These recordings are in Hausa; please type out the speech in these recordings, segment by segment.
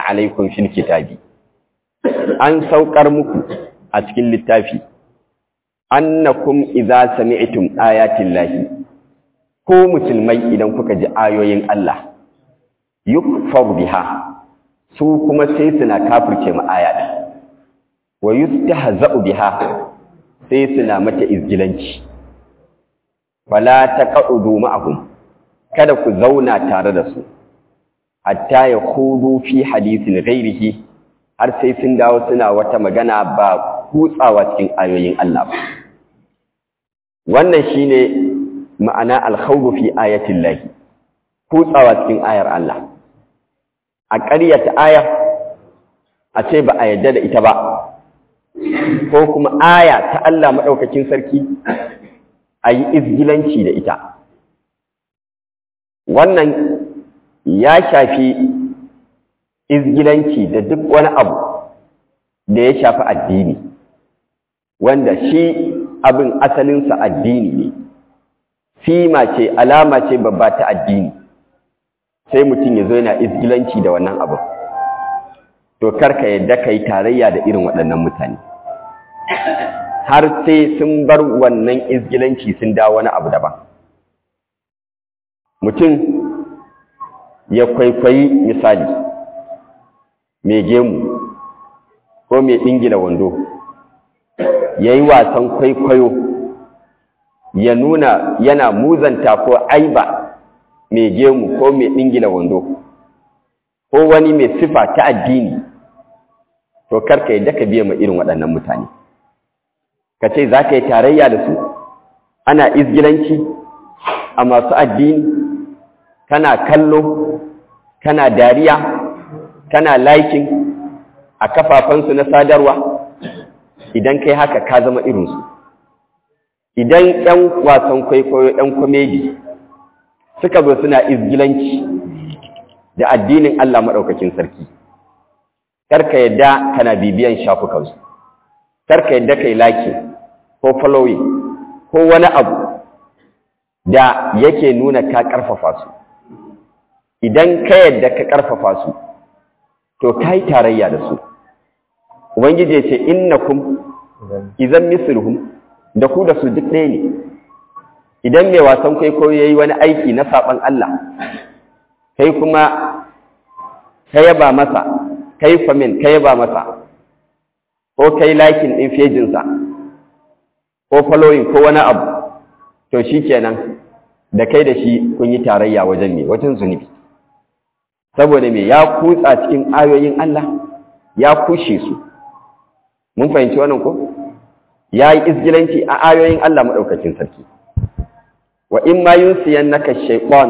alaikum fil kitabi an saukar muku a cikin littafi annakum idza sami'tum ayatin lahi ko musulmai idan kuka ji ayoyin Allah yukfar biha su kuma sai suna kafirce mu aya din wa yustahza'u biha sai suna mata izgilanci fala taqudu ma'ahum kada ku zauna tare da su hatta ya kudu fi hadisin ghairihi har sai sun dawo suna wata magana ba kutsawa cikin ayoyin Allah ba wannan shine ma'ana al-khawfu fi ayatin lahi kutsawa cikin ayar Allah a ƙaryata ayar a ce ba a yadda da ita ba ko kuma aya ta Allah maɗaukakin sarki a yi izgilanci da ita wannan ya shafi izgilanci da duk wani abu da ya shafi addini wanda shi abin asalinsa addini ne sima ce alama ce babba ta addini sai mutum ya zo yana izgilanci da wannan abin to karka yadda ka yi tarayya da irin waɗannan mutane har sai sun bar wannan izgilanci sun dawo wani abu daban mutum ya kwaikwayi misali mai gemu ko mai ɗingila wando ya yi wasan kwaikwayo ya nuna yana muzanta ko aiba mai gemu ko mai ɗingila wando ko wani mai sifa ta addini to karka yadda ka biya ma irin waɗannan mutane ka ce za ka yi tarayya da su ana izgilanci a masu addini kana kallo kana dariya kana laikin a kafafansu na sadarwa idan kai haka ka zama irinsu idan 'yan wasan kwaikwayo 'yan komedi suka zo suna izgilanci da addinin Allah maɗaukakin sarki karka yadda kana bibiyan shafukansu karka yadda kai laki ko following ko wani abu da yake nuna ka ƙarfafa su idan ka yadda ka ƙarfafa su to ka yi tarayya da su ubangiji ce innakum idan misluhum da ku da su duk ɗaya ne idan mai wasan kwaikwayo ya yi wani aiki na saɓon Allah kai kuma ka yaba masa kai famin ka yaba masa ko kai lakin ɗin fejinsa ko following ko wani abu to shi kenan da kai da shi kun yi tarayya wajen ne wajen zunubi saboda me ya kutsa cikin ayoyin Allah ya kushe su mun fahimci wannan ko ya yi izgilanci a ayoyin Allah maɗaukacin sarki wa in ma yunsiyannaka shaytan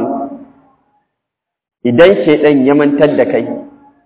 idan shaydan ya mantar da kai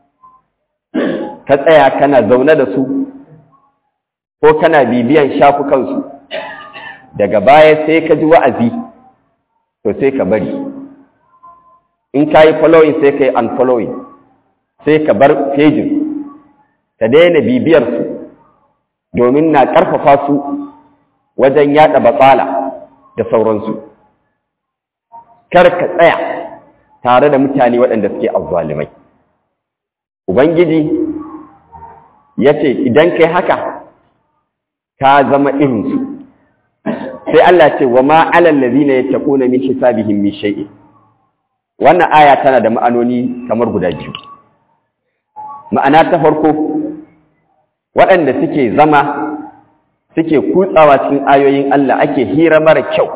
ka tsaya kana zaune da su ko kana bibiyan shafukansu daga baya sai ka ji wa'azi to sai ka bari in ka yi following sai ka yi unfollowing sai ka bar fejin ka daina bibiyarsu domin na ƙarfafa su wajen yaɗa batsala da sauransu kar ka tsaya tare da mutane waɗanda suke azzalimai ubangiji ya ce idan kai haka ka zama irinsu sai Allah ce wa ma'alan lazina ya taƙuna min hisabihim min shay'in wannan aya tana da ma'anoni kamar guda biyu ma'ana ta farko waɗanda suke zama suke kutsawa cikin ayoyin Allah ake hira mara kyau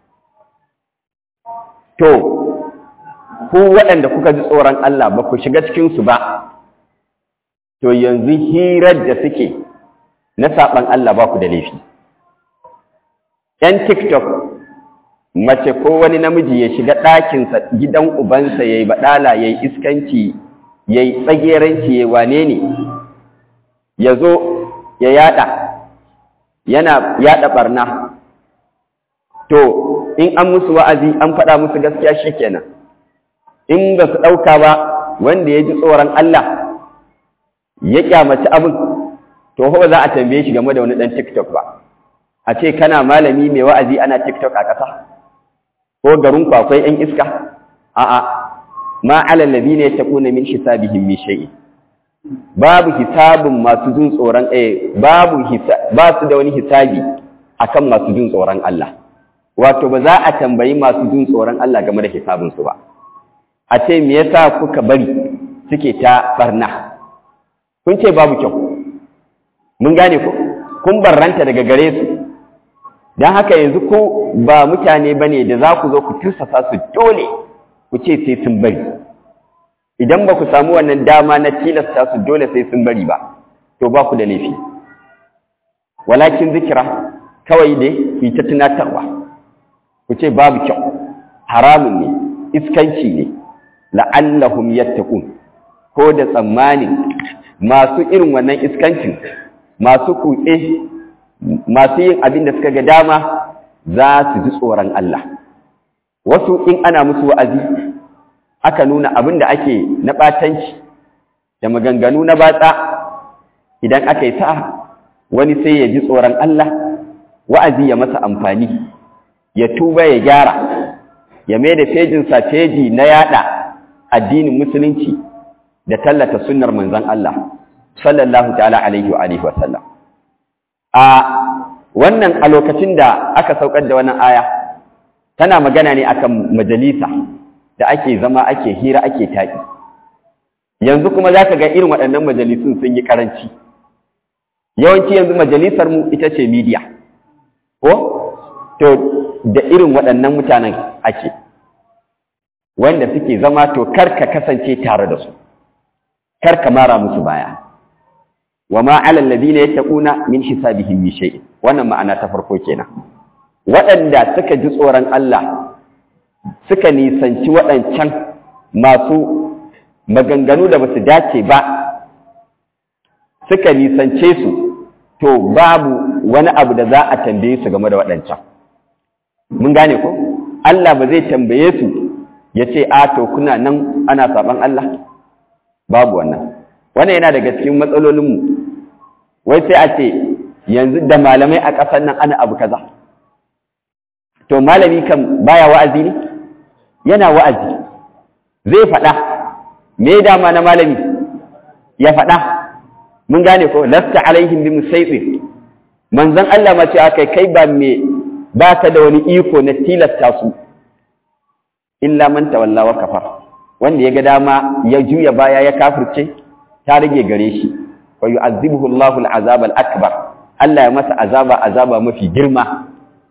to ku waɗanda kuka ji tsoron Allah ba ku shiga cikinsu ba to yanzu hirar da suke na saɓan Allah ba ku da laifi ‘yan tiktok mace ko wani namiji ya shiga ɗakinsa gidan ubansa ya yi baɗala ya yi iskanci ya yi tsageranci ya wane ne ya zo ya yada yana yada barna to in an musu wa'azi an faɗa musu gaskiya shi kenan in ba su ɗauka ba wanda ya ji tsoron Allah ya kyamaci abin to ba za a tambaye shi game da wani ɗan tiktok ba a ce kana malami mai wa'azi ana tiktok a ƙasa ko garin akwai ‘yan iska? A'a, ma alal ladina yattaquna min hisabihim min shay'in babu hisabin masu jin tsoron eh babu ba su da wani hisabi akan masu jin tsoron Allah wato ba za a tambayi masu jin tsoron Allah game da hisabin su ba a ce me yasa kuka bari suke ta barna kun ce babu kyau mun gane ku kun barranta daga gare su don haka yanzu ku ba mutane bane da za ku zo ku tursasa su dole ku ce sai sun bari idan ba ku samu wannan dama na tilasta su dole sai sun bari ba to ba ku da laifi walakin zikira kawai dai ku ta tunatarwa ku ce babu kyau haramun ne iskanci ne la'allahum yattaqun ko da tsammanin masu irin wannan iskancin masu kutse masu yin abin da suka ga dama za su ji tsoron Allah wasu in ana musu wa'azi aka nuna abin da ake na ɓatanci da maganganu na batsa idan aka yi sa'a wani sai ya ji tsoron Allah wa'azi ya masa amfani ya tuba ya gyara ya mai da fejinsa feji na yada addinin musulunci da tallata sunnar manzon Allah sallallahu ta'ala alaihi wa alihi wa sallam a wannan a lokacin da aka saukar da wannan aya tana magana ne akan majalisa da ake zama ake hira ake taƙi yanzu kuma za ka ga irin waɗannan majalisun sun yi ƙaranci yawanci yanzu majalisar mu ita ce media ko to da irin waɗannan mutanen ake wanda suke zama to kar ka kasance tare da su kar ka mara musu baya wa ma alal ladina yattaquna min hisabihim min shay'in wannan ma'ana ta farko kenan waɗanda suka ji tsoron Allah suka nisanci waɗancan masu maganganu da basu dace ba suka nisance su to babu wani abu da za a tambaye su game da waɗancan mun gane ko Allah ba zai tambaye su ya ce a to kuna nan ana saban Allah babu wannan wannan yana daga cikin matsalolinmu wai sai a ce yanzu da malamai a ƙasar nan ana abu kaza to malami kan baya wa'azi ne yana wa'azi zai faɗa me dama na malami ya faɗa mun gane ko lasta alaihim bi musaitir manzon Allah ma ce akai kai ba me ba ka da wani iko na tilasta su illa man tawalla wa kafar wanda ya ga dama ya juya baya ya kafirce ta rage gare shi wa yu'azzibuhu Allahu al-azab al-akbar Allah ya masa azaba azaba mafi girma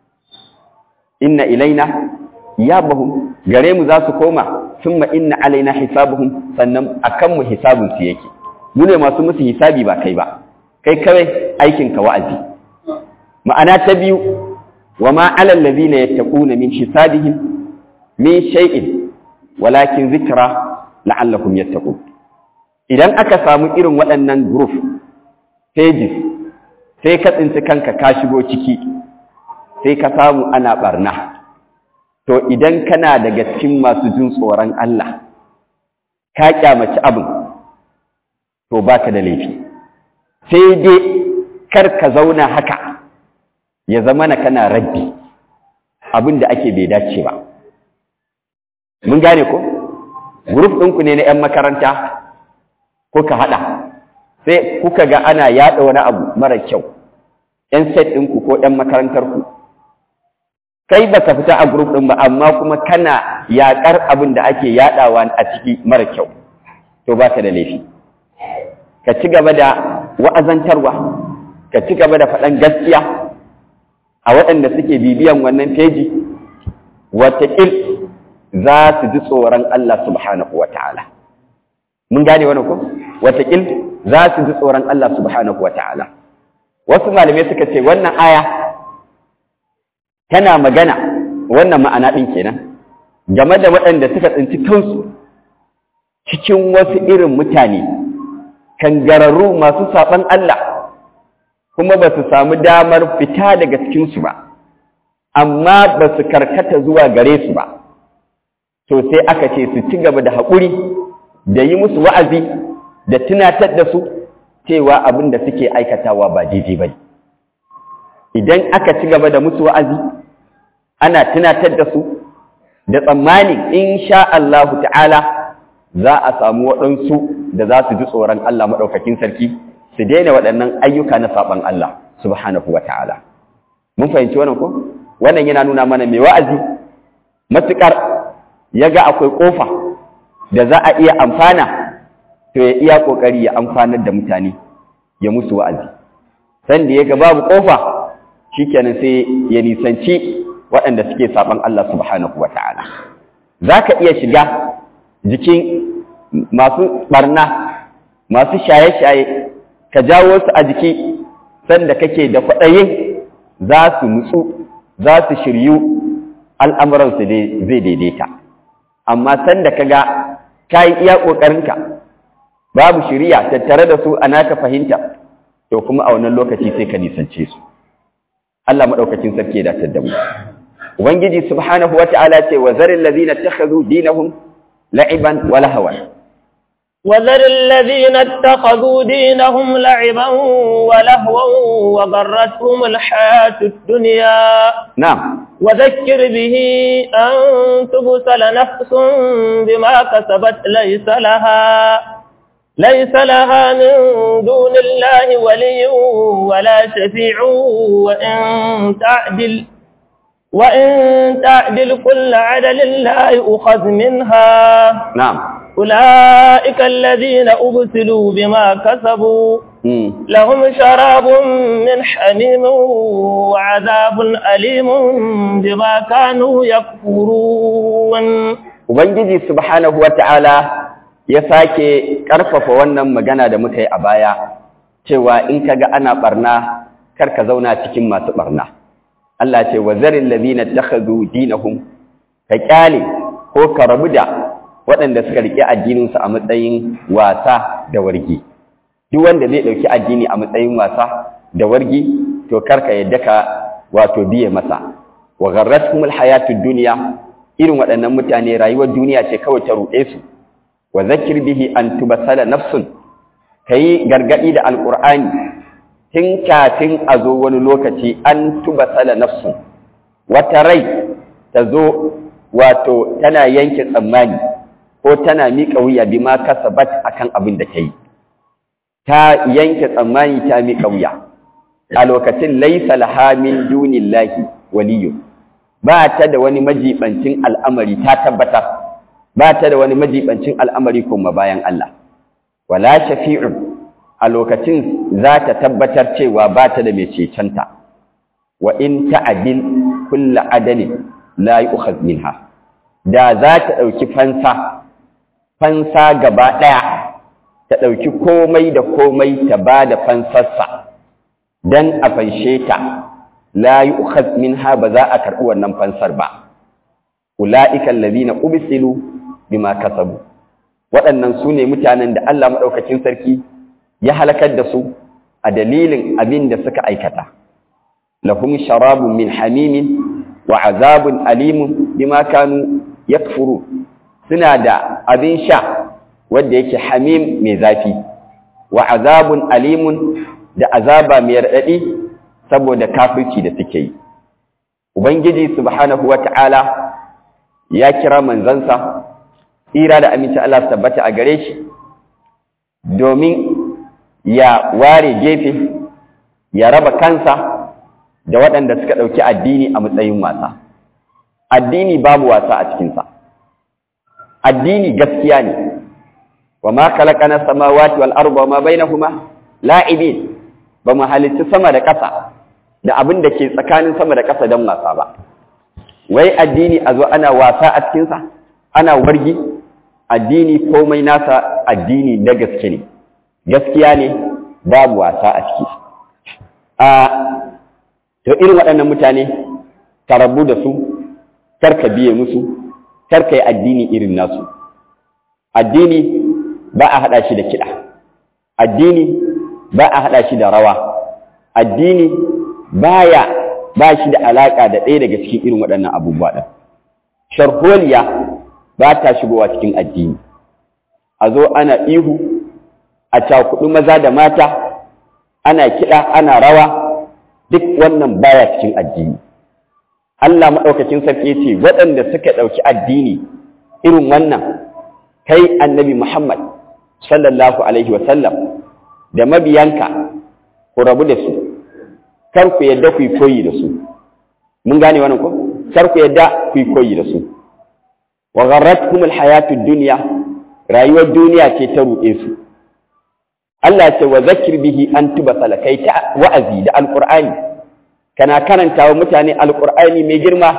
inna ilaina iyabahum gare mu za su koma thumma inna alaina hisabuhum sannan akan mu hisabun su yake mu ne masu musu hisabi ba kai ba kai kawai aikin ka wa'azi ma'ana ta biyu wa ma alal ladina yattaquna min hisabihim min shay'in walakin zikra la'allahum yattaqun idan aka samu irin waɗannan group pages sai ka tsinci kanka ka shigo ciki sai ka samu ana barna to idan kana daga cikin masu jin tsoron Allah ka kyamaci abin to baka da laifi sai dai kar ka zauna haka ya zama na kana rabbi abin da ake bai dace ba mun gane ko group ɗinku ne na 'yan makaranta kuka haɗa sai kuka ga ana yaɗa wani abu mara kyau 'yan set ɗinku ko 'yan makarantarku kai ba ka fita a group ɗin ba amma kuma kana yaƙar abin da ake yaɗawa a ciki mara kyau to ba ka da laifi ka ci gaba da wa'azantarwa ka ci gaba da faɗan gaskiya a waɗanda suke bibiyan wannan feji wataƙil za su ji tsoron Allah subhanahu wa ta'ala. Mun gane wani ko? Wataƙil za su ji tsoron Allah subhanahu wa ta'ala. Wasu malamai suka ce wannan aya tana magana wannan ma'ana ɗin kenan game da waɗanda suka tsinci kansu cikin wasu irin mutane kangararru masu saɓan Allah kuma ba su samu damar fita daga cikinsu ba, amma ba su karkata zuwa gare su ba. to sai aka ce su ci gaba da haƙuri da yi musu wa'azi da tunatar da su cewa abin da suke aikatawa ba daidai ba idan aka ci gaba da musu wa'azi ana tunatar da su da tsammani in sha Allahu ta'ala za a samu waɗansu da za su ji tsoron Allah maɗaukakin sarki su daina waɗannan ayyuka na saɓan Allah subhanahu wa ta'ala mun fahimci wannan ko wannan yana nuna mana mai wa'azi matuƙar ya ga akwai ƙofa da za a iya amfana to ya iya ƙoƙari ya amfanar da mutane ya musu wa'azi sanda ya ga babu ƙofa shikenan sai ya nisanci waɗanda suke saɓan Allah subhanahu wa ta'ala za ka iya shiga jikin masu ɓarna masu shaye-shaye ka jawo su a jiki sanda kake da kwaɗayin za su nutsu za su shiryu al'amuransu zai daidaita amma sanda ka ga ka yi iya ƙoƙarinka babu shirya tattare da su a naka fahimta to kuma a wannan lokaci sai ka nisance su Allah maɗaukacin sarki ya datar da mu ubangiji subhanahu wata'ala ce wa zaril ladina takhadhu dinahum la'iban wa lahawan وذر الذين اتخذوا دينهم لعبا ولهوا وغرتهم الحياة الدنيا نعم وذكر به أن تبسل نفس بما كسبت ليس لها ليس لها من دون الله ولي ولا شفيع وإن تعدل وإن تعدل كل عدل لا يؤخذ منها نعم أولئك الذين أبسلوا بما كسبوا مم. لهم شراب من حميم وعذاب أليم بما كانوا يكفرون Ubangiji subhanahu wata'ala ya sake ƙarfafa wannan magana da muka yi a baya cewa in kaga ana barna kar ka zauna cikin masu barna Allah ce wa zarin ladina takhadhu dinahum ka kyale ko ka rabu da waɗanda suka rike addininsu a matsayin wasa da wargi duk wanda zai ɗauki addini a matsayin wasa da wargi to karka yadda ka wato biye masa wa gharratkumul hayatud dunya irin waɗannan mutane rayuwar duniya ce kawai ta ruɗe su wa zakir bihi an tubasala nafsun kayi gargadi da alqur'ani tun kafin a zo wani lokaci an tubasala nafsun wata rai ta zo wato tana yanke tsammani ko tana miƙa wuya bi ma kasabat akan abin da ta yi ta yanke tsammani ta miƙa wuya a lokacin laisa laha min dunillahi waliyyu ba ta da wani majibancin al'amari ta tabbatar ba ta da wani majibancin al'amari kuma bayan Allah wala shafi'un a lokacin za ta tabbatar cewa ba ta da mai cecenta wa in ta'adil kullu adalin la yu'khadh minha da za ta ɗauki fansa fansa gaba ɗaya ta ɗauki komai da komai ta ba da fansarsa don a fanshe ta la yi minha ba za a karɓi wannan fansar ba ula'ikan lazina ubisilu bima kasabu waɗannan su ne mutanen da Allah maɗaukacin sarki ya halakar da su a dalilin abin da suka aikata lahum sharabun min hamimin wa azabun alimun bima kanu yakfuru suna da abin sha wanda yake hamim mai zafi wa azabun alimun da azaba mai raɗaɗi saboda kafirci da suke yi ubangiji subhanahu wata'ala ya kira manzansa tsira da aminci Allah su tabbata a gare shi domin ya ware gefe ya raba kansa da waɗanda suka ɗauki addini a matsayin wasa addini babu wasa a cikinsa addini gaskiya ne wa ma khalaqana samawati wal arda wa ma bainahuma la'ibin ba mu halitta sama da ƙasa da abin da ke tsakanin sama da ƙasa don wasa ba wai addini a zo ana wasa a cikin sa ana wargi addini komai nasa addini na gaske ne gaskiya ne babu wasa a ciki a to irin waɗannan mutane ka rabu da su karka biye musu karka yi addini irin nasu addini ba a haɗa shi da kiɗa addini ba a haɗa shi da rawa addini baya ba shi da alaƙa da ɗaya daga cikin irin waɗannan abubuwa ɗin sharholiya ba ta shigowa cikin addini a zo ana ihu a cakuɗu maza da mata ana kiɗa ana rawa duk wannan baya cikin addini Allah maɗaukacin sarki ce waɗanda suka ɗauki addini irin wannan kai annabi Muhammad sallallahu alaihi wa sallam da mabiyanka ku rabu da su kar ku yadda ku yi koyi da su mun gane wannan ko kar ku yadda ku yi koyi da su wa gharratkum alhayatud dunya rayuwar duniya ce ta ruɗe su Allah ce wa zakir bihi an tubasala kai ta wa'azi da alqur'ani kana karanta wa mutane alqur'ani mai girma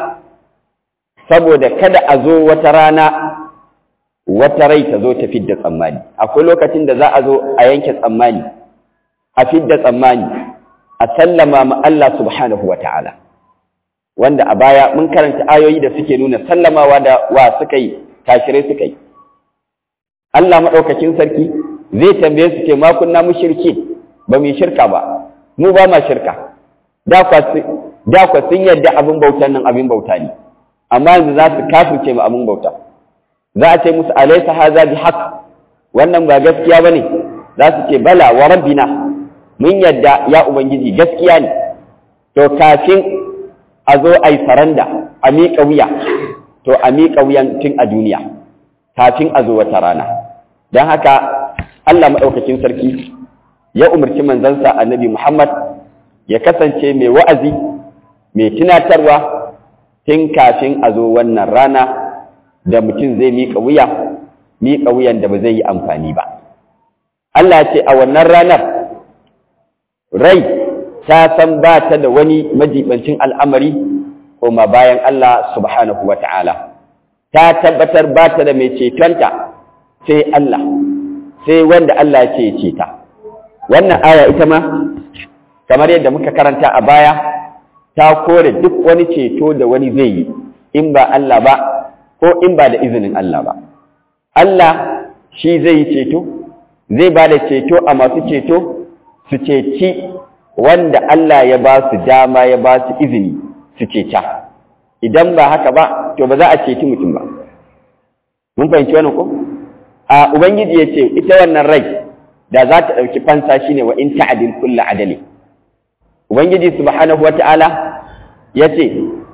saboda kada a zo wata rana wata rai ta zo ta fidda tsammani akwai lokacin da za a zo a yanke tsammani a fidda tsammani a sallama ma Allah subhanahu wa ta'ala wanda a baya mun karanta ayoyi da suke nuna sallamawa da wa suka yi kashirai suka yi Allah maɗaukakin sarki zai tambaye su ce ma kunna mushriki ba mu shirka ba mu ba ma shirka da kwa sun yadda abin bautan nan abin bauta ne amma yanzu za su kafirce ma abin bauta za a ce musu alaysa haza bi haqq wannan ba gaskiya bane za su ce bala wa rabbina mun yadda ya ubangiji gaskiya ne to kafin a zo a yi saranda a miƙa wuya to a miƙa wuyan tun a duniya kafin a zo wata rana don haka Allah maɗaukakin sarki ya umarci manzansa annabi Muhammad ya kasance mai wa'azi mai tunatarwa tun kafin a zo wannan rana da mutum zai miƙa wuya miƙa wuyan da ba zai yi amfani ba Allah ce a wannan ranar rai ta san ba ta da wani majibancin al'amari kuma bayan Allah subhanahu wa ta'ala ta tabbatar ba ta da mai cetonta sai Allah sai wanda Allah ce ya ceta wannan aya ita ma kamar yadda muka karanta a baya ta kore duk wani ceto da wani zai yi in ba Allah ba ko in ba da izinin Allah ba Allah shi zai yi ceto zai ba da ceto a masu ceto su ceci wanda Allah ya ba su dama ya ba su izini su ceta idan ba haka ba to ba za a ceci mutum ba mun fahimci wannan ko a ubangiji ya ce ita wannan rai da za ta ɗauki fansa shine wa in ta'adil kullu adali ubangiji subhanahu wata'ala ya ce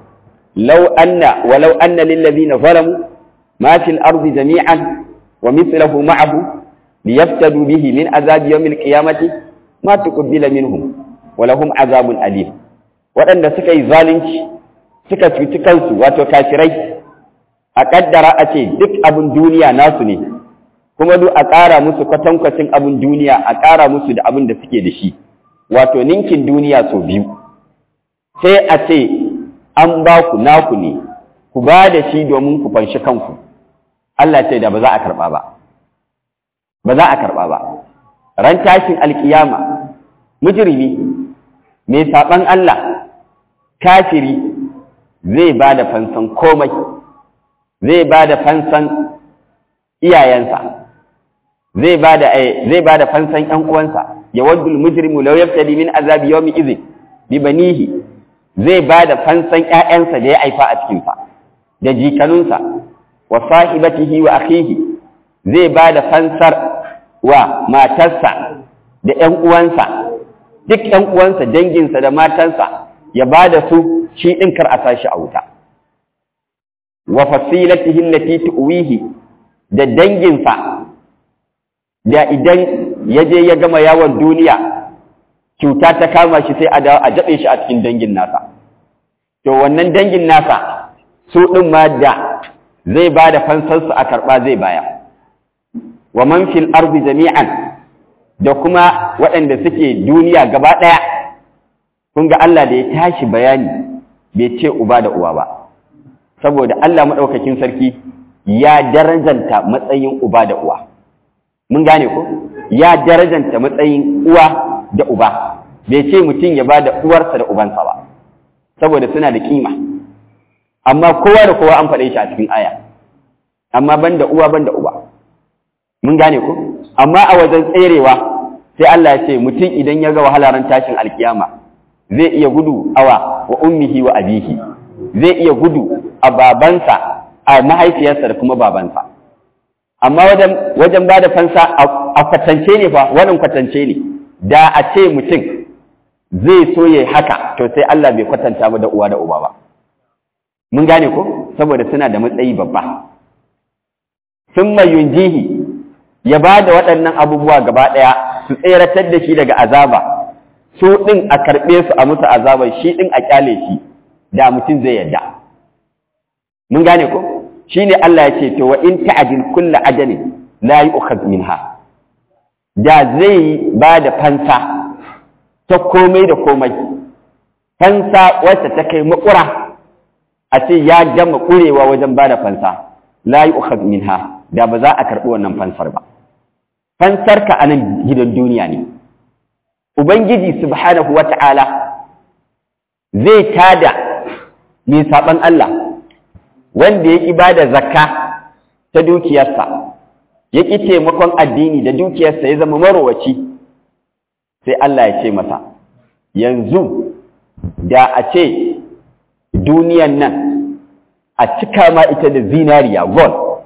law anna walau anna lil ladina zalamu ma fil ardi jami'an wa mithluhu ma'ahu liyaftadu bihi min azabi yawmil qiyamati ma tuqbila minhum wa lahum azabun alim waɗanda suka yi zalunci suka cuci kansu wato kafirai a kaddara a ce duk abin duniya nasu ne kuma duk a ƙara musu kwatankwacin abin duniya a ƙara musu da abin da suke da shi wato ninkin duniya sau biyu sai a ce an ba ku naku ne ku ba da shi domin ku fanshi kanku Allah ce da ba za a karɓa ba ba za a karɓa ba ran tashin alkiyama mujrimi mai saɓan Allah kafiri zai ba da fansan komai zai ba da fansan iyayensa zai ba da zai ba da fansan ƴan uwansa ya waddu al-mujrimu law yaftadi min azabi yawmi idhin bi banihi zai ba da fansan ƴaƴansa da ya aifa a cikin sa da jikanunsa wa sahibatihi wa akhihi zai ba da fansar wa matarsa da ƴan uwansa duk ƴan uwansa danginsa da matansa ya ba da su shi ɗin kar a sashi a wuta wa fasilatihi allati tuwihi da danginsa da idan ya je ya gama yawon duniya cuta ta kama shi sai a dawo a jaɓe shi a cikin dangin nasa to wannan dangin nasa su ɗin ma da zai ba da fansarsu a karɓa zai baya wa man fil ardi jami'an da kuma waɗanda suke duniya gaba ɗaya kun ga Allah da ya tashi bayani bai ce uba da uwa ba saboda Allah maɗaukakin sarki ya darajanta matsayin uba da uwa mun gane ko ya darajanta matsayin uwa da uba bai ce mutum ya ba da uwarsa da ubansa ba saboda suna da kima amma kowa da kowa an faɗe shi a cikin aya amma ban da uwa ban da uba mun gane ko amma a wajen tserewa sai Allah ya ce mutum idan ya ga wahalaran tashin alkiyama zai iya gudu awa wa ummihi wa abihi zai iya gudu a babansa a mahaifiyarsa da kuma babansa amma wajen wajen bada fansa a kwatance ne fa wannan kwatance ne da a ce mutum zai so yayi haka to sai Allah bai kwatanta mu da uwa da uba ba mun gane ko saboda suna da matsayi babba thumma yunjihi ya ba da waɗannan abubuwa gaba ɗaya su tseratar da shi daga azaba su ɗin a karɓe su a musu azabar shi ɗin a ƙyale shi da mutum zai yadda mun gane ko shi ne Allah ya ce to wa in ta'adil kulla ajalin la yu'khadh minha da zai ba da fansa ta komai da komai fansa wacce ta kai makura a ce ya gama ƙurewa wajen ba da fansa la yu'khadh minha da ba za a karɓi wannan fansar ba fansar ka a nan gidan duniya ne ubangiji subhanahu wata'ala zai tada mai saɓan Allah wanda ya ƙi ba da zakka ta dukiyarsa ya ƙi taimakon addini da dukiyarsa ya zama marowaci sai Allah ya ce masa yanzu da a ce duniyan nan a cika ma ita da zinariya gold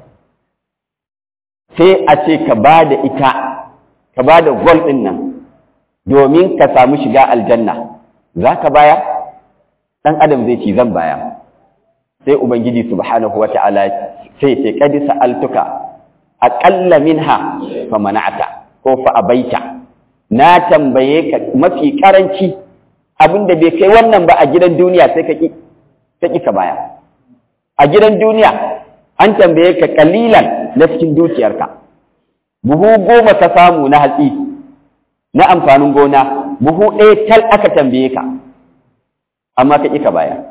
sai a ce ka ba da ita ka ba da gold ɗin nan domin ka samu shiga aljanna za ka baya ɗan adam zai ci zan baya sai ubangiji subhanahu wata'ala sai ce kadi sa'altuka aqalla minha fa mana'ata ko fa abaita na tambaye ka mafi karanci abinda bai kai wannan ba a gidan duniya sai ka ki ka ki ka baya a gidan duniya an tambaye ka kalilan na cikin dukiyarka buhu goma ka samu na hatsi na amfanin gona buhu ɗaya tal aka tambaye ka amma ka ƙi ka baya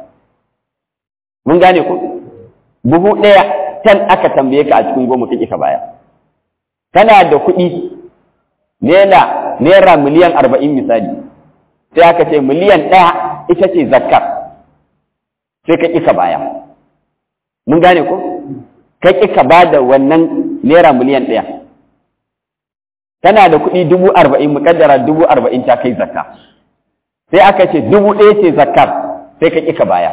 mun gane ku buhu ɗaya tal aka tambaye ka a cikin goma ka ƙi ka baya kana da kuɗi naira naira miliyan arba'in misali sai aka ce miliyan ɗaya ita ce zakkar sai ka ƙi ka baya mun gane ku ka ƙi ka ba da wannan naira miliyan ɗaya tana da kuɗi dubu arba'in muƙaddara dubu arba'in ta kai zakka sai aka ce dubu ɗaya ce zakkar sai ka ƙi ka baya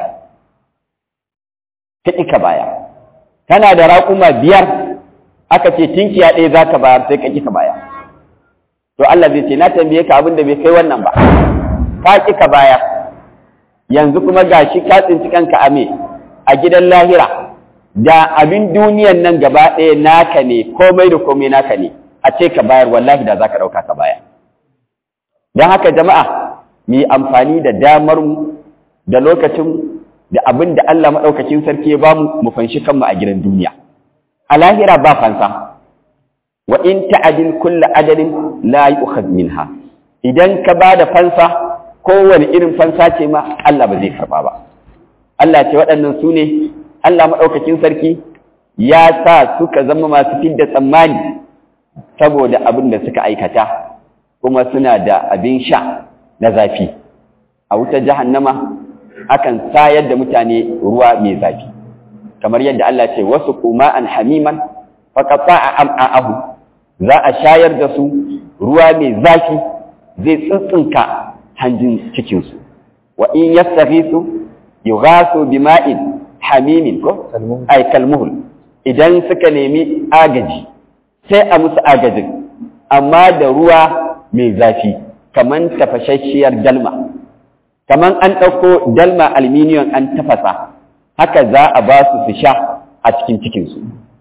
ka ƙi ka baya tana da raƙuma biyar aka ce tinkiya ɗaya za ka bayar sai ka ƙi ka baya to Allah zai ce na tambaye ka abin da bai kai wannan ba ka ƙi ka baya yanzu kuma gashi ka tsinci kanka a me a gidan lahira da abin duniyan nan gaba ɗaya naka ne komai da komai naka ne a ce ka bayar wallahi da za ka ɗauka ka baya don haka jama'a mu yi amfani da damar mu da lokacin da abin da Allah maɗaukakin sarki ya bamu mu fanshi kanmu a gidan duniya a lahira ba fansa wa in ta'adil kulla adalin la yu'khadh minha idan ka ba da fansa kowane irin fansa ce ma Allah ba zai karba ba Allah ce waɗannan su ne Allah maɗaukakin sarki ya sa suka zama masu fidda tsammani saboda abin da suka aikata kuma suna da abin sha na zafi a wutar jahannama akan sayar da mutane ruwa mai zafi kamar yadda Allah ce wasu kuma an hamiman faƙaƙa a am'a'ahu za a shayar da su ruwa mai zafi zai tsintsinka hanjin cikinsu wa in yastaghisu yughasu bima'in hamimin ko ay kalmuhul idan suka nemi agaji sai a musu agajin amma da ruwa mai zafi kaman tafashasshiyar dalma kaman an ɗauko dalma aluminium an tafasa haka za a ba su su sha a cikin cikinsu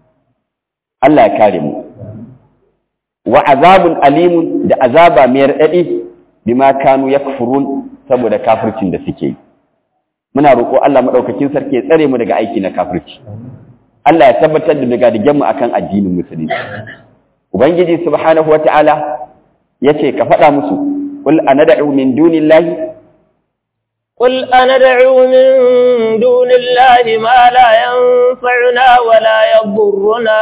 Allah ya kare mu wa azabun alimun da azaba mai raɗaɗi bima kanu yakfurun saboda kafircin da suke yi muna roƙo Allah maɗaukakin sarki ya tsare mu daga aiki na kafirci Allah ya tabbatar da daga mu akan addinin musulunci ubangiji subhanahu wata'ala yace ka faɗa musu qul anad'u min dunillahi قل أندعو من دون الله ما لا ينفعنا ولا يضرنا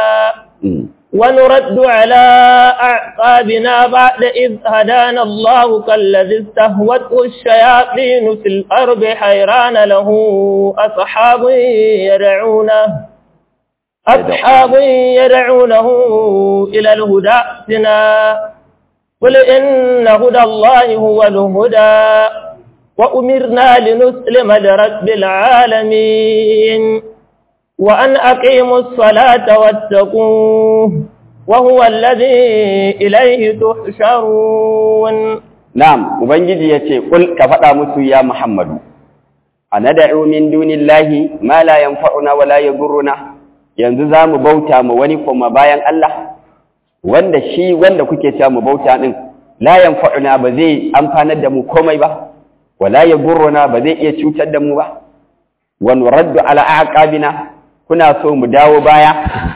ونرد على أعقابنا بعد إذ هدانا الله كالذي استهوته الشياطين في الأرض حيران له أصحاب يدعونه أصحاب يدعونه إلى الهدى ائتنا قل إن هدى الله هو الهدى وأمرنا لنسلم لرب العالمين وأن أقيموا الصلاة واتقوه وهو الذي إليه تحشرون نعم وبنجي يتي قل كفتا مسو يا محمد أندعو من دون الله ما لا ينفعنا ولا يضرنا yanzu za mu bauta ma wani kuma bayan Allah wanda shi wanda kuke cewa mu bauta din la yanfa'una ba zai amfanar da mu komai ba wala yagurruna ba zai iya cutar da mu ba wa nuraddu ala aqabina kuna so mu dawo baya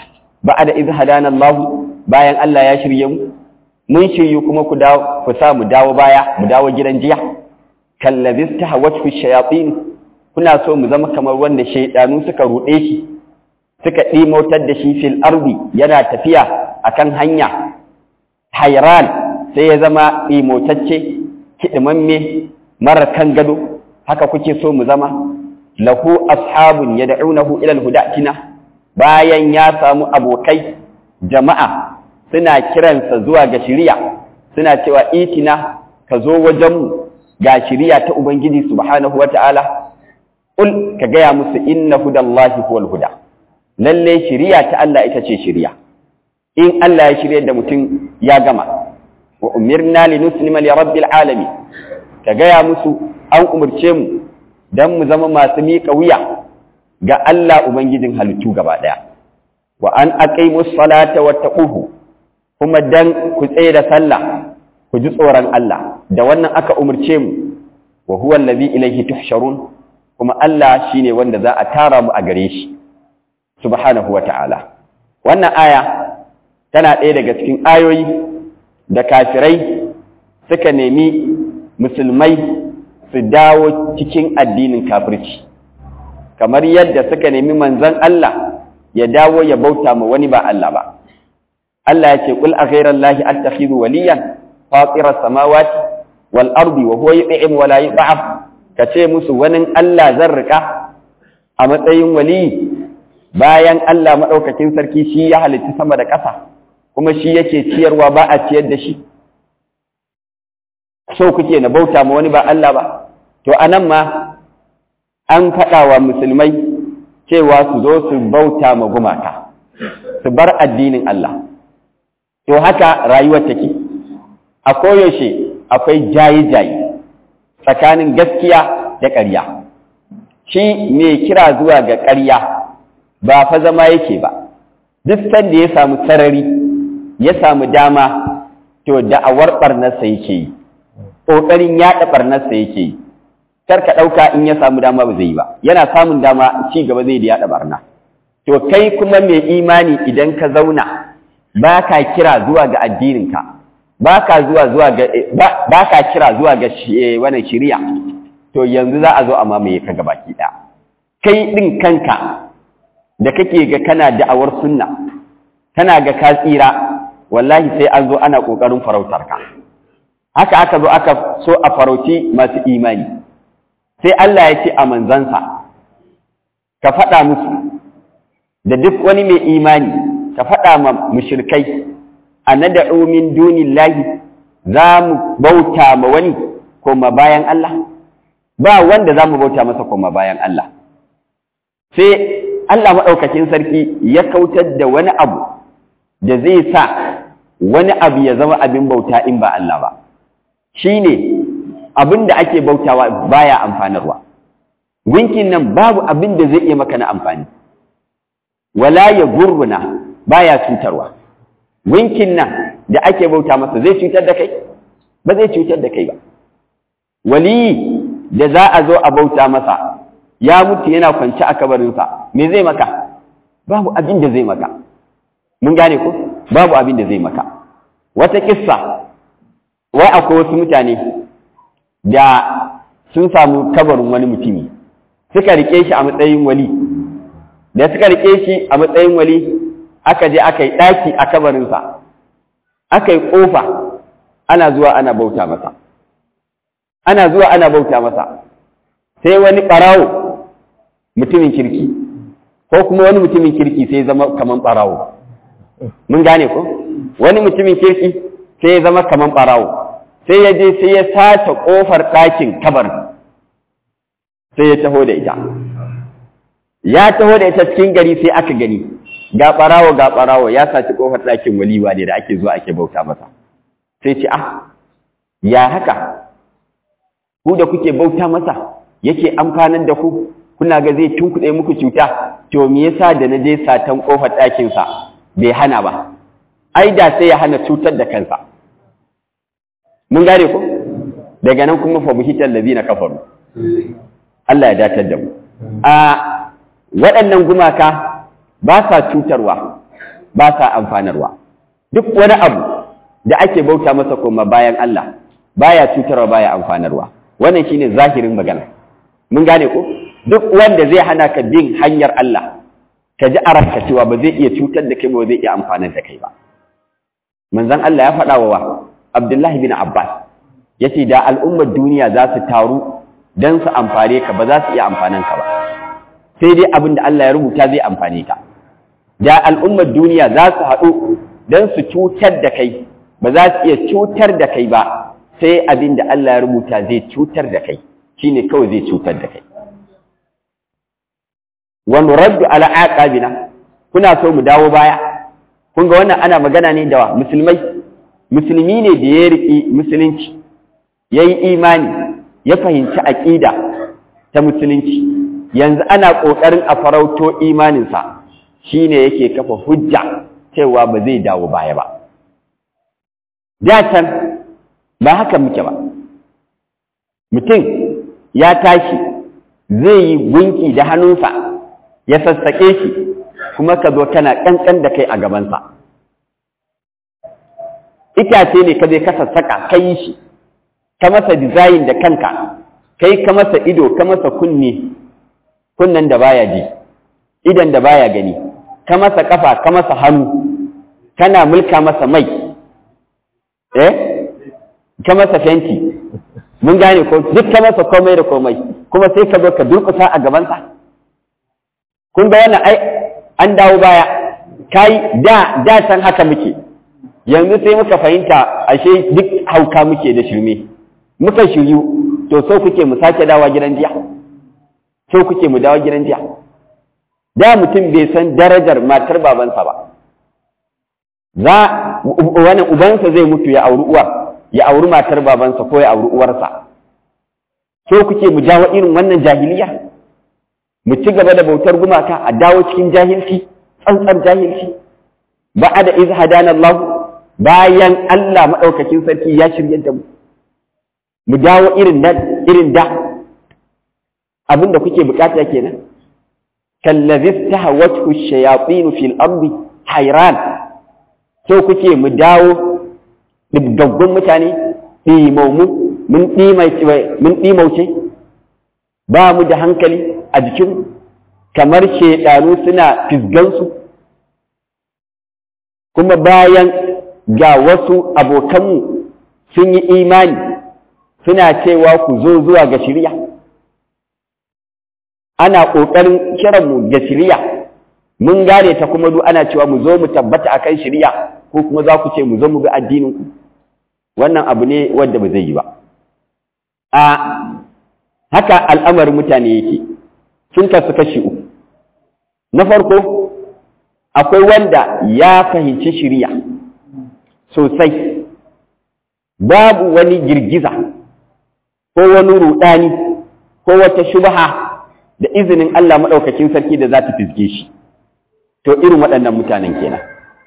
ba'da iz hadana Allah bayan Allah ya shirye mu mun shiryu kuma ku dawo ku sa mu dawo baya mu dawo gidan jiya kallazista hawatu shayatin kuna so mu zama kamar wanda shaydanu suka rude shi suka ɗimotar da shi fil ardi yana tafiya akan hanya hayran sai ya zama ɗimotacce kiɗimamme mara kan gado haka kuke so mu zama lahu ashabun yad'unahu ila alhudatina bayan ya samu abokai jama'a suna kiransa zuwa ga shiriya suna cewa itina ka zo wajenmu ga shiriya ta ubangiji subhanahu wata'ala ul ka gaya musu inna hudallahi huwal huda lalle shiriya ta Allah ita ce shiriya in Allah ya shirye da mutum ya gama wa umirna linuslima li rabbil alamin ka gaya musu an umurce mu dan mu zama masu miƙa wuya ga Allah ubangijin halittu gaba daya wa an aqimus salata wattaquhu kuma dan ku tsaye da sallah ku ji tsoron Allah da wannan aka umurce mu wa huwa allazi ilayhi tuhsharun kuma Allah shine wanda za a tara mu a gare shi subhanahu wata'ala wannan aya tana ɗaya daga cikin ayoyi da kafirai suka nemi musulmai su dawo cikin addinin kafirci kamar yadda suka nemi manzon Allah ya dawo ya bauta ma wani ba Allah ba Allah ya ce kul a ghairallahi attakhidhu waliyan fatira samawati wal ardi wa huwa yut'im wa la yut'am kace musu wani Allah zan rika a matsayin wali bayan Allah madaukakin sarki shi ya halitta sama da ƙasa kuma shi yake ciyarwa ba a ciyar da shi so kuke na bauta ma wani ba Allah ba to anan ma an faɗa wa musulmai cewa su zo su bauta ma gumaka su bar addinin Allah to haka rayuwar take a koyaushe akwai jayi-jayi tsakanin gaskiya da ƙarya shi mai kira zuwa ga ƙarya ba fa zama yake ba duk sanda ya samu sarari ya samu dama to da'awar ɓarnarsa yake yi ƙoƙarin yaɗa ɓarnarsa yake yi kar ka ɗauka in ya samu dama ba zai yi ba yana samun dama ci gaba zai da yaɗa ɓarna to kai kuma mai imani idan ka zauna ba ka kira zuwa ga addininka ba ka zuwa zuwa ga ba ka kira zuwa ga wannan shari'a to yanzu za a zo a mamaye ka gabaki ɗaya kai ɗin kanka da kake ga kana da'awar sunna kana ga ka tsira wallahi sai an zo ana ƙoƙarin farautar ka haka aka zo aka so a farauci masu imani sai Allah ya ce a manzansa ka faɗa musu da duk wani mai imani ka faɗa ma mushrikai anad'u min dunillahi za mu bauta ma wani koma bayan Allah ba wanda za mu bauta masa koma bayan Allah sai Allah maɗaukakin sarki ya kautar da wani abu da zai sa wani abu ya zama abin bauta in ba Allah ba shine abin da ake bautawa baya amfanarwa gunkin nan babu abin da zai iya maka na amfani wala ya gurruna baya cutarwa gunkin nan da ake bauta masa zai cutar da kai ba zai cutar da kai ba wali da za a zo a bauta masa ya mutu yana kwance a kabarinsa me zai maka babu abin da zai maka mun gane ko babu abin da zai maka wata kissa wai akwai wasu mutane da sun samu kabarin wani mutumi suka rike shi a matsayin wali da suka rike shi a matsayin wali aka je aka yi ɗaki a kabarinsa aka yi ƙofa ana zuwa ana bauta masa ana zuwa ana bauta masa sai wani ɓarawo mutumin kirki ko kuma wani mutumin kirki sai zama kaman ɓarawo mun gane ko wani mutumin kirki sai ya zama kaman ɓarawo sai ya je sai ya sace ƙofar ɗakin kabarin sai ya taho da ita ya taho da ita cikin gari sai aka gani ga ɓarawo ga ɓarawo ya saci ƙofar ɗakin waliwa ne da ake zuwa ake bauta masa sai ce ah ya haka ku da kuke bauta masa yake amfanar da ku kuna ga zai tunkuɗe muku cuta to me yasa da na je satan kofar ɗakin sa bai hana ba ai da sai ya hana cutar da kansa mun gane ko daga nan kuma fa buhital ladina kafaru Allah ya datar da mu a waɗannan gumaka ba sa cutarwa ba sa amfanarwa duk wani abu da ake bauta masa kuma bayan Allah baya cutarwa baya amfanarwa wannan shine zahirin magana mun gane ko duk wanda zai hana ka bin hanyar Allah ka ji a ranka cewa ba zai iya cutar da kai ba zai iya amfanar da kai ba manzon Allah ya faɗa wa Abdullahi bin Abbas yace da al'ummar duniya za su taru dan su amfane ka ba za su iya amfanan ka ba sai dai abin da Allah ya rubuta zai amfane ka da al'ummar duniya za su haɗu don su cutar da kai ba za su iya cutar da kai ba sai abin da Allah ya rubuta zai cutar da kai shine kawai zai cutar da kai wa nuraddu ala aqabina kuna so mu dawo baya kun ga wannan ana magana ne da musulmai musulmi ne da ya riƙi musulunci yayi imani ya fahimci aqida ta musulunci yanzu ana ƙoƙarin a farauto imaninsa shi ne yake kafa hujja cewa ba zai dawo baya ba. can ba haka muke ba. Mutum ya tashi zai yi gunki da hannunsa ya sassaƙe shi kuma ka zo kana ƙanƙan da kai a gabansa. Itace ne ka zai ka sassaƙa ka yi shi, ka masa dizayin da kanka, kai ka masa ido, ka masa kunne, kunnen da baya ji idan da baya gani ka masa kafa ka masa hannu kana mulka masa mai eh ka masa fenti mun gane ko duk ka masa komai da komai kuma sai ka zo ka durkusa a gabansa kun ga wannan ai an dawo baya kai da da san haka muke yanzu sai muka fahimta ashe duk hauka muke da shirme muka shiryu to so kuke mu sake dawa gidan jiya so kuke mu dawo gidan jiya da mutum bai san darajar matar babansa ba za wani ubansa zai mutu ya auri uwar ya auri matar babansa ko ya auri uwarsa so kuke mu dawo irin wannan jahiliya mu ci gaba da bautar gumaka a dawo cikin jahilci tsantsar jahilci ba da iz hadana Allah bayan Allah madaukakin sarki ya shirye da mu mu dawo irin da irin da abin da kuke bukata kenan kallazi tahawatu shayatin fil ardi hayran so kuke mu dawo dubgaggun mutane ɗimaumu mun mun ɗimauce ba mu da hankali a jikin kamar shaidanu suna fisgansu kuma bayan ga wasu abokanmu sun yi imani suna cewa ku zo zuwa ga shirya ana ƙoƙarin kiranmu ga shirya mun gane ta kuma duk ana cewa mu zo mu tabbata akan shirya ko kuma za ku ce mu zo mu bi addininku wannan abu ne wanda ba zai yi ba a haka al'amarin mutane yake sun kasu kashi uku na farko akwai wanda ya fahimci shirya sosai babu wani girgiza ko wani ruɗani ko wata shubha da izinin Allah maɗaukakin sarki da za ta fizge shi to irin waɗannan mutanen kenan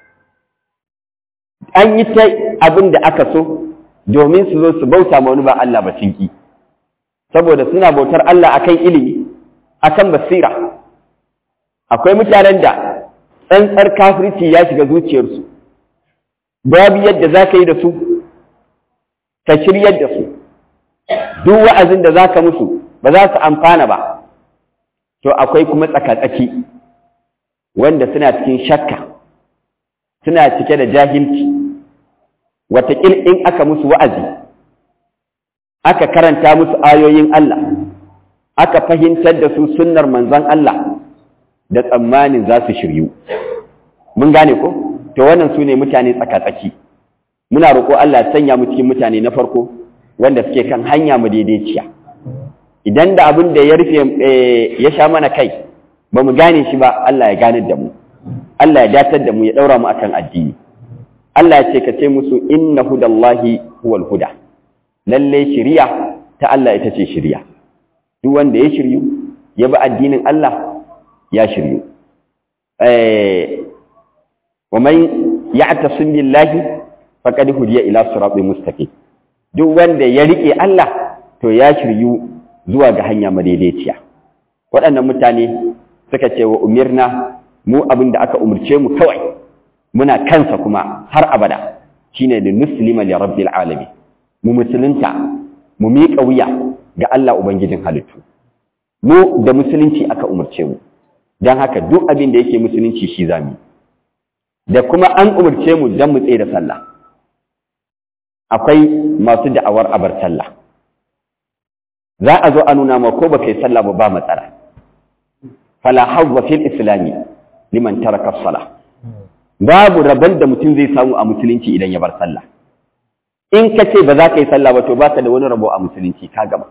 an yi ta abin da aka so domin su zo su bauta ma wani ba Allah ba cinki saboda suna bautar Allah akan ilimi akan basira akwai mutanen da tsantsar kafirci ya shiga zuciyarsu babu yadda za ka yi da su ka shiryar da su duk wa'azin da za ka musu ba za su amfana ba to akwai kuma tsakatsaki wanda suna cikin shakka suna cike da jahilci wataƙil in aka musu wa'azi aka karanta musu ayoyin Allah aka fahimtar da su sunnar manzon Allah da tsammanin za su shiryu mun gane ko to wannan su ne mutane tsakatsaki muna roƙo Allah ya sanya mu cikin mutane na farko wanda suke kan hanya mu daidaiciya idan da abin da ya rufe ya sha mana kai ba mu gane shi ba Allah ya gane da mu Allah ya datar da mu ya daura mu akan addini Allah ya ce ka ce musu inna hudallahi huwal huda lalle shiriya ta Allah ita ce shiriya duk wanda ya shiryu ya bi addinin Allah ya shiryu eh wa man ya'tasim billahi faqad hudiya ila siratin mustaqim duk wanda ya rike Allah to ya shiryu zuwa ga hanya madaidaiciya waɗannan mutane suka ce wa umirna mu abin da aka umurce mu kawai muna kansa kuma har abada shine da muslima li rabbil alamin mu musulunta mu miƙa wuya ga Allah ubangijin halittu mu da musulunci aka umurce mu dan haka duk abin da yake musulunci shi zamu da kuma an umurce mu dan mu tsaye da sallah akwai masu da'awar abar sallah za a zo a nuna ma ko baka yi sallah ba ba matsala fala hawwa fil islami liman taraka as-salah babu rabon da mutum zai samu a musulunci idan ya bar sallah in ka ce ba za ka yi sallah ba to ba ka da wani rabo a musulunci ka gaba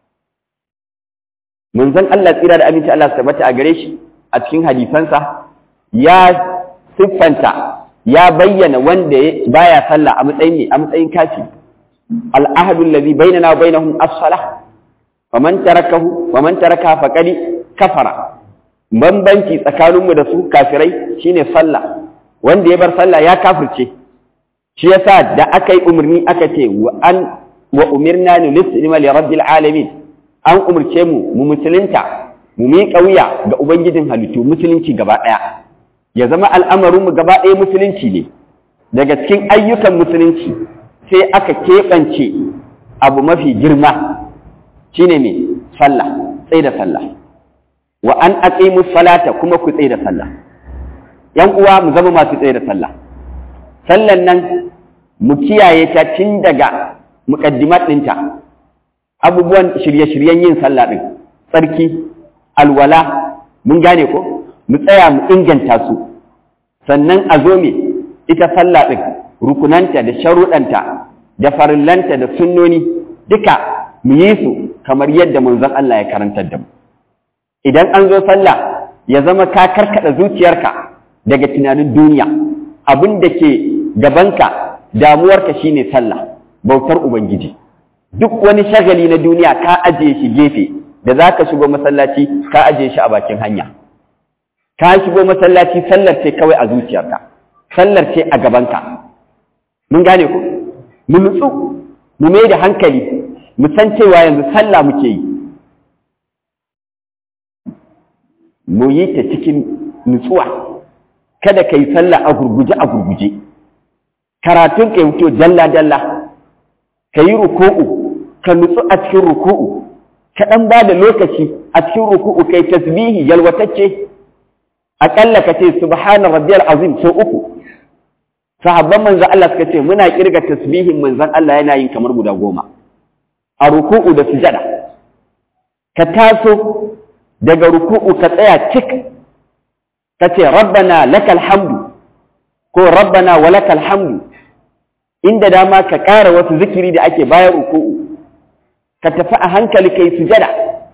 manzon Allah tsira da aminci Allah tabbata a gare shi a cikin hadisansa ya siffanta ya bayyana wanda baya sallah a matsayin ne a matsayin kafi al'ahadu allazi bainana wa bainahum as-salah faman tarakahu faman taraka faqad kafara bambanci tsakaninmu da su kafirai shine sallah wanda ya bar sallah ya kafirce shi yasa da aka yi umarni aka ce wa an wa umirna ni lislima li rabbil alamin an umurce mu mu musulunta mu miƙa wuya ga ubangijin halittu musulunci gaba ɗaya ya zama al'amarin mu gaba ɗaya musulunci ne daga cikin ayyukan musulunci sai aka keɓance abu mafi girma shine me sallah tsaye da sallah wa an aqimu salata kuma ku tsaye da sallah ‘yan uwa mu zama masu tsaye da sallah. Sallan nan mu kiyaye ta tun daga muƙaddimat ɗinta, abubuwan shirye-shiryen yin sallah ɗin, tsarki, alwala, mun gane ko? Mu tsaya mu inganta su, sannan a zo me ita sallah ɗin, rukunanta da sharuɗanta, da farillanta da sunnoni, duka mu yi su kamar yadda manzon Allah ya karantar da mu. Idan an zo sallah, ya zama ka karkaɗa zuciyarka daga tunanin duniya abin da ke gabanka damuwarka shine sallah bautar ubangiji duk wani shagali na duniya ka ajiye shi gefe da za ka shigo masallaci ka ajiye shi a bakin hanya ka shigo masallaci sallar ce kawai a zuciyarka sallar ce a gabanka mun gane ku mu nutsu mu mai da hankali mu san cewa yanzu sallah muke yi mu yi ta cikin nutsuwa kada ka yi sallah a gurguje a gurguje karatun ka yi wuce dalla-dalla ka yi ruku'u ka nutsu a cikin ruku'u ka ɗan ba da lokaci a cikin ruku'u kai tasbihi yalwatacce aƙalla ka ce subhana rabbiyal azim sau uku sahabban manzan Allah suka ce muna kirga tasbihin manzan Allah yana yin kamar guda goma a ruku'u da sujada ka taso daga ruku'u ka tsaya cik ka ce rabbana lakal hamdu ko rabbana wa lakal hamdu inda dama ka ƙara wasu zikiri da ake bayan ruku'u ka tafi a hankali kai sujada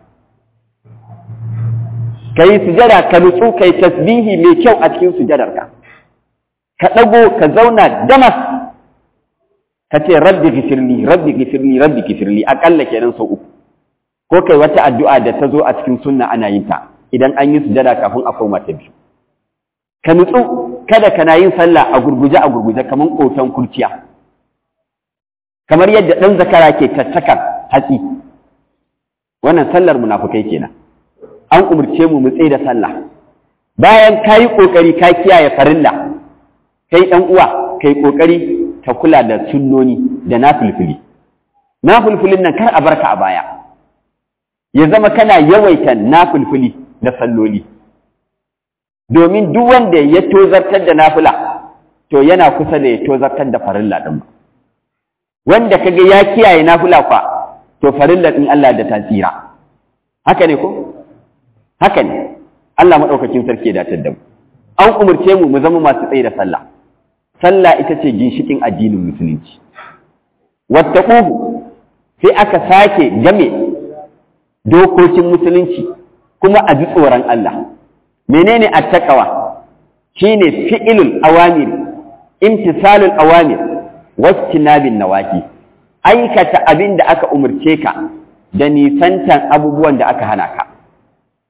kai sujada ka nutsu kai tasbihi mai kyau a cikin sujadarka ka ɗago ka zauna damas ka ce rabbi gifirli rabbi gifirli rabbi gifirli aƙalla kenan sau uku ko kai wata addu'a da ta zo a cikin sunna ana yin ta idan an yi sujada kafin a koma ta biyu ka nutsu kada kana yin sallah a gurguje a gurguje kamar koton kurciya kamar yadda ɗan zakara ke tattakar hatsi wannan sallar munafukai kenan an umarce mu mu tsaye da sallah bayan ka yi ƙoƙari ka kiyaye farilla kai ɗan uwa ka yi ƙoƙari ka kula da sunnoni da nafulfuli nafulfulin nan kar a barka a baya ya zama kana yawaita nafulfuli da salloli domin duk wanda ya tozartar da nafila to yana kusa da ya tozartar da farilla ɗin wanda kaga ya kiyaye nafila kwa to farilla ɗin Allah da tasira haka ne ko haka ne Allah maɗaukakin sarki ya datar da mu an umarce mu mu zama masu tsaye da sallah sallah ita ce ginshikin addinin musulunci wattaquhu sai aka sake game dokokin musulunci kuma a ji tsoron Allah menene attaqwa shine fi'ilul awamir imtisalul awamir wastinabin nawahi aikata abin da aka umarce ka da nisantan abubuwan da aka hana ka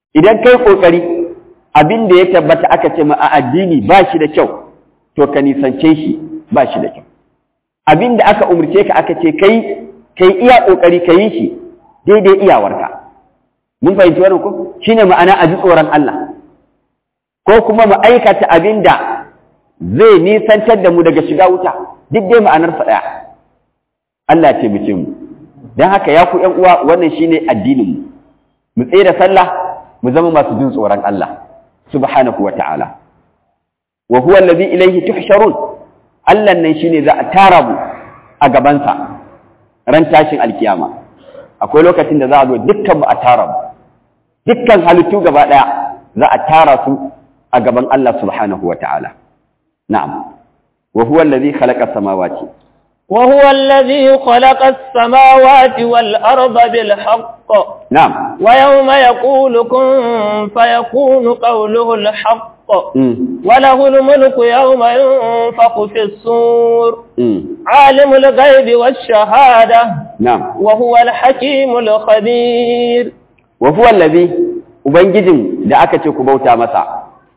idan kai kokari abin da ya tabbata aka ce ma a addini ba shi da kyau to ka nisance shi ba shi da kyau abin da aka umarce ka aka ce kai kai iya kokari ka yi shi daidai iyawarka mun fahimci wannan ko shine ma'ana a ji tsoron Allah ko kuma mu aikata abin da zai nisantar da mu daga shiga wuta duk dai ma'anar sa daya Allah ce mu ce mu dan haka ya ku ƴan uwa wannan shine addinin mu mu tsaye da sallah mu zama masu jin tsoron Allah subhanahu wa ta'ala wa huwa allazi ilayhi tuhsharun Allah nan shine za a tara mu a gabansa ran tashin alkiyama akwai lokacin da za a zo dukkan mu a tara mu dukkan halittu gaba daya za a tara su a gaban Allah subhanahu wa ta'ala na'am wa huwa allazi khalaqa samawati وهو الذي خلق السماوات والأرض بالحق نعم ويوم يقول كن فيكون قوله الحق مم. وله الملك يوم ينفخ في الصور مم. عالم الغيب والشهادة نعم وهو الحكيم الخبير wa huwa allazi ubangijin da aka ce ku bauta masa